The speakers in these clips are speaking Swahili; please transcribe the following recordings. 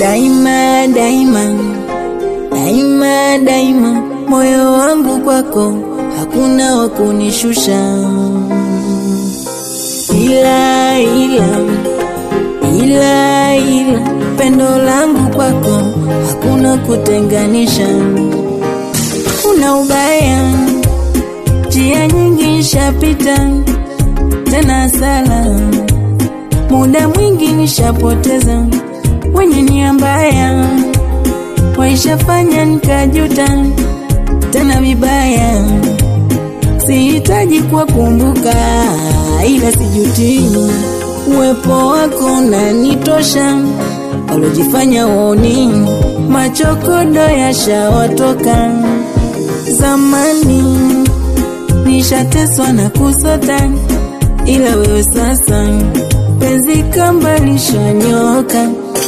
daima daima daima daima, moyo wangu kwako hakuna wa kunishusha, ila ila ila ila pendo langu kwako hakuna kutenganisha. Kuna ubaya, njia nyingi nishapita, tena sala, muda mwingi nishapoteza, wenye nia mbaya waishafanya nikajuta tena vibaya. Sihitaji kuwakumbuka, ila sijutii uwepo wako unanitosha. Walojifanya waoni machokodo yashawatoka. Zamani nishateswa na kusota, ila wewe sasa penzi kamba lishanyoka.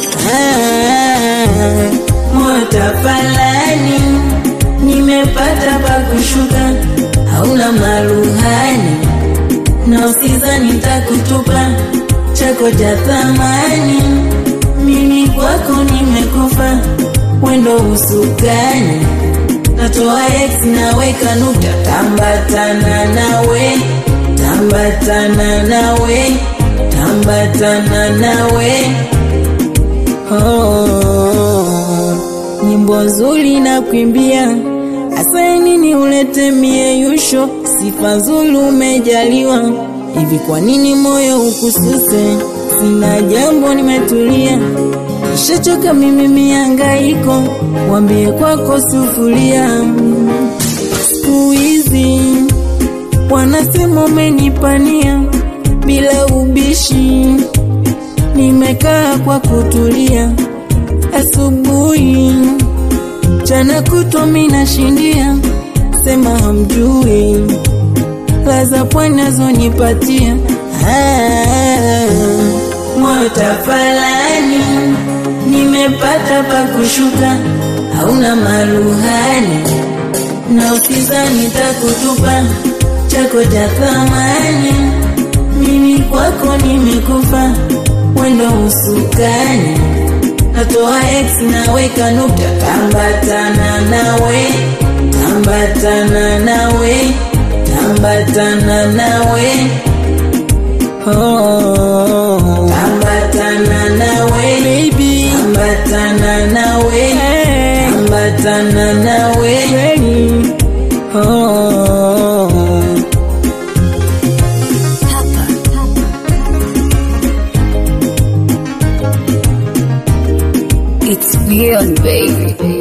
Ah, moyo tafalani, nimepata pa kushuka, hauna maluhani na usizani nitakutupa chako cha thamani. Mimi kwako nimekufa, wendo usukani, natoa x naweka nukta, tambatana nawe, tambatana nawe, tambatana nawe. Oh, nyimbo nzuri na kuimbia Asa nini ulete mie yusho, sifa nzuri umejaliwa. Hivi kwa nini moyo ukususe? Sina jambo, nimetulia, nishachoka mimi miangaiko, wambie kwako sufuria. Siku hizi wanasema umenipania bila ubishi, nimekaa kwa kutulia, asubuhi Jana kutwa mina shindia, sema hamjui laza pwani nazonipatia. Ah, moyo tafalani, nimepata pa kushuka, hauna maluhani na usizani takutupa chako cha thamani. Mimi kwako nimekufa, wendo usukani natoa x naweka nukta, tambatana nawe, tambatana nawe, tambatana nawe, oh, tambatana nawe baby, tambatana nawe, tambatana nawe, oh. It's beyond, baby.